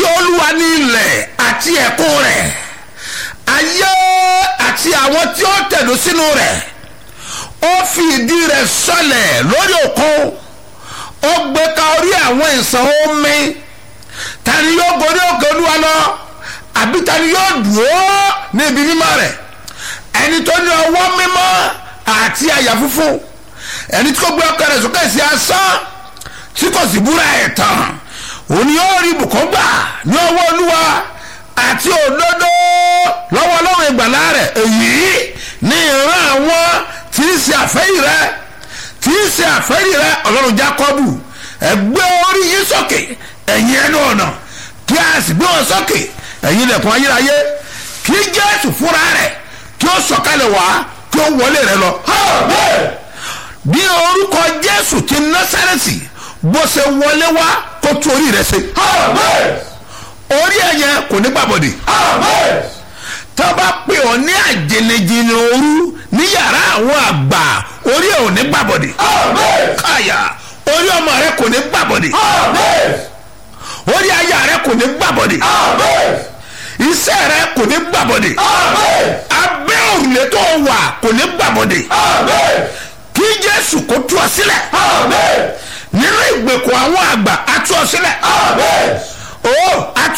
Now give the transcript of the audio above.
olúwa ní ilẹ̀ àti ẹ̀kún rẹ̀ ayé àti àwọn tí ó tẹ̀dó sínú rẹ̀ ó fi ìdí rẹ̀ sọlẹ̀ lórí òkun ó gbé ka orí àwọn ìsàn omi tani yóò gorí òkè olúwa lọ àbí tani yóò dúró ní ibi mímọ́ rẹ̀ ẹni tó ní ọwọ́ mímọ́ àti àyà funfun ẹni tí kò gbé ọkọ rẹ̀ sókè sí asán tí kò sì búra ẹ̀ tán òun yóò rí ibùkún gbà ní ọwọ́ olúwa àti òdodo lọ́wọ́ ọlọ́run ìgbàlá rẹ̀ èyí ní ìran àwọn tí ń ṣe àfẹ́yì rẹ̀ tí ń ṣe àfẹ́yì rẹ̀ ọlọ́run jákọ́bù ẹgbẹ́ orí yín sókè ẹ̀yin ẹnu ọ̀nà kí a sì gbé wọn sókè ẹ̀yin ilẹ̀kùn ayérayé kí jésù fúnra rẹ̀ kí ó sọ̀kalẹ̀ wá kí ó wọlé rẹ̀ lọ. bí orúkọ jésù ti násàrẹ́tì bó ṣe wọlé wá kó tú orí rẹ̀ ṣe. orí ẹ̀yẹ kò ní gbàbọ̀dì. tá a bá pè ọ́ ní àjẹnẹjẹnẹ òru ní yàrá àwọn àgbà orí ẹ̀ ò ní gbàbọ̀dì. káyà orí ọmọ rẹ kò ní gbàbọ̀dì. orí aya rẹ kò ní gbàbọ̀dì. iṣẹ́ rẹ kò ní gbàbọ̀dì. abẹ́ òrùlé tó wà kò ní gbàbọ̀dì. kí jésù kó tú ọ sílẹ̀. nínú ìgbèkùn àwọn àgbà á tú ọ sílẹ̀. ó á tú